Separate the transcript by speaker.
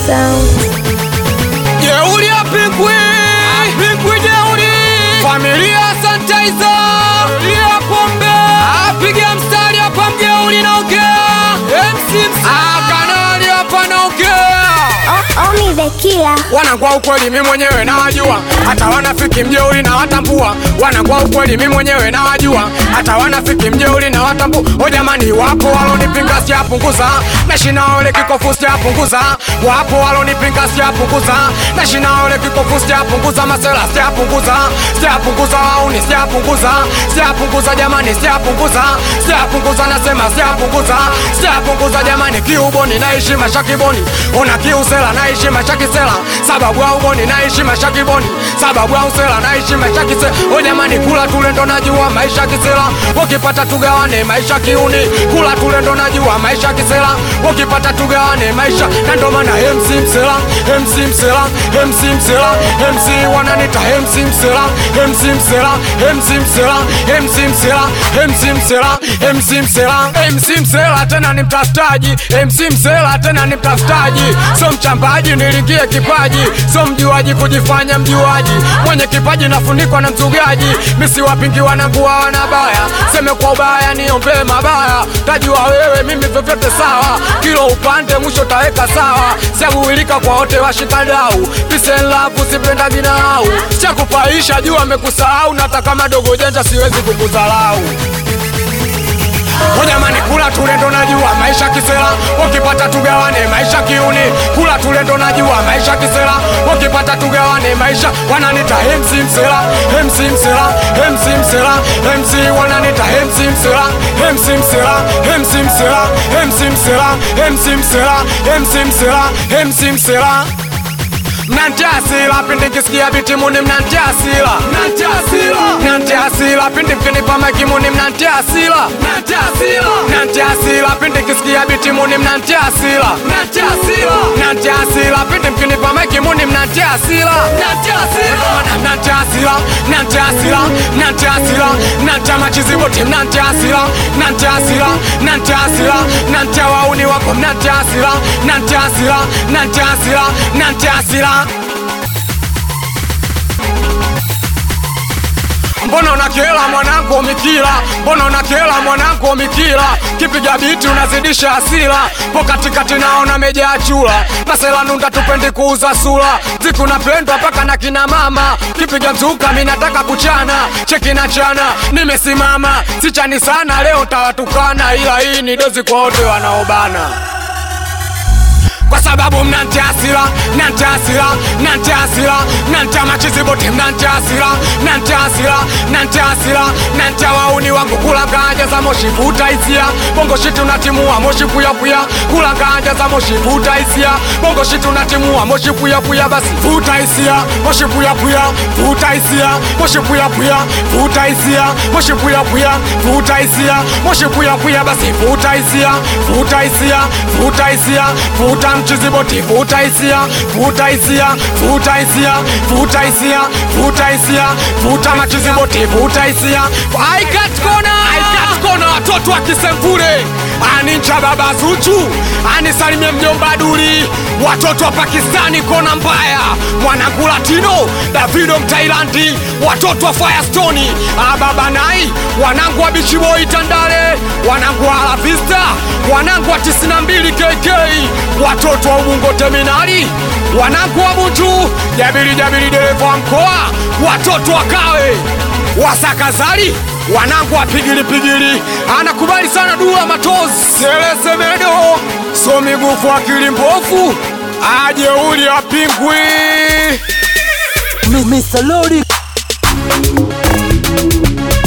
Speaker 1: sound.
Speaker 2: Jeuri ya Pinkwi, Pinkwi jeuri, familia Santaiza, familia Pombe, apiga mstari hapa mjeuri naongea, MC ah, kanali hapa naongea
Speaker 1: Omi the killer.
Speaker 2: wanangwa ukweli mi mwenyewe nawajua, hata wanafiki mjeuri na watambua. Wanangwa ukweli mi mwenyewe nawajua, hata wanafiki mjeuri na watambua. O jamani, wapo walonipinga sijapunguza, naishi nao ile kikofu sijapunguza. Wapo walonipinga sijapunguza, naishi nao ile kikofu sijapunguza. Masela sijapunguza, sijapunguza, wauni sijapunguza, sijapunguza jamani, sijapunguza, sijapunguza, nasema sijapunguza, sijapunguza jamani, kiuboni naishi mashakiboni, ona kiusela naishi mashakisela, sababu ya uboni naishi mashakiboni, sababu ya usela naishi mashakisela. O jamani, kula tule ndo najua maisha kisela, ukipata tugawane maisha kiuni, kula tule ndo najua maisha kisela, ukipata tugawane maisha, na ndo maana MC Msela, MC Msela, MC Msela, MC wananita MC Msela, MC Msela, MC Msela, MC Msela, MC Msela, MC Msela, MC Msela tena ni mtafutaji, MC Msela tena ni mtafutaji, so mchambaji nilingie kipaji, so mjuaji kujifanya mjuaji, mwenye kipaji nafunikwa na mzugaji, misi wapingi wanangu hawana baya, seme kwa ubaya niombee mabaya, tajua wewe mimi vyovyote sawa, kilo upande mwisho taweka sawa, siaguilika kwa wote washikadau, peace and love usipenda ginau, chakupaisha juu amekusahau, na hata kama dogo janja siwezi kukudharau. O jamani, kula tule ndo najua maisha kisela, ukipata tugawane maisha kiuni. Kula tule ndo najua maisha kisela, ukipata tugawane maisha. Wananita MC Msela, MC Msela, MC Msela, MC wananita MC Msela, MC Msela, MC Msela, MC Msela, MC Msela, MC Msela, MC Msela mnantia asila pindi nkisikia biti muni mnantia asila mnantia asila mnantia asila pindi mkinipa maiki muni mnantia asila mnantia asila mnantia asila pindi nkisikia biti muni mnantia asila mnantia asila mnantia asila pindi mkinipa maiki muni mnantia asila mnantia asila mnantia asila mnantia asila mnantia asila mnantia machiziboti mnantia asila mnantia asila mnantia asila mnantia wauni wako mnantia asila mnantia asila mnantia asila mnantia asila Mbona unakela mwanangu mikila, mbona unakela mwanangu mikila, kipiga biti unazidisha hasira, po katikati naona mejaa chula, masela nunda tupendi kuuza sura, ziku napendwa mpaka na kina mama, kipiga mzuka mi nataka kuchana, cheki na chana, nimesimama, sichani sana leo tawatukana, ila hii ni dozi kwa wote wanaobana kwa sababu mnantia asila mnantia asila mnantia asila mnantia machiziboti mnantia asila mnantia asila mnantia asila mnantia wauni wangu kula ganja za moshi vuta hisia bongo shiti unatimua moshi puya puya kula ganja za moshi vuta hisia bongo shiti unatimua moshi puya puya basi vuta hisia moshi puya puya vuta hisia moshi puya puya vuta hisia moshi puya puya vuta hisia moshi puya puya basi vuta hisia vuta hisia vuta hisia vuta mchiziboti vuta hisia vuta hisia vuta hisia vuta hisia vuta hisia vuta machiziboti vuta hisia I got kona I got kona watoto wa Kisemvule anincha baba Zuchu anisalimie mjomba Duli watoto wa Pakistani kona mbaya mwanangu Latino Davido Mtailandi watoto wa Firestone ababa nai wanangu wa Beach Boy Tandale wanangu wa La Vista wanangu wa 92 KK watoto wa Ubungo Terminali wanangu wa Bunju Jabiri Jabiri dereva wa mkoa watoto wa Kawe wasakazali wanangu wa pigili pigili anakubali sana dua matozi selesemedo so migufu akili mbofu ajeuli apingwi
Speaker 3: Mr. Lodi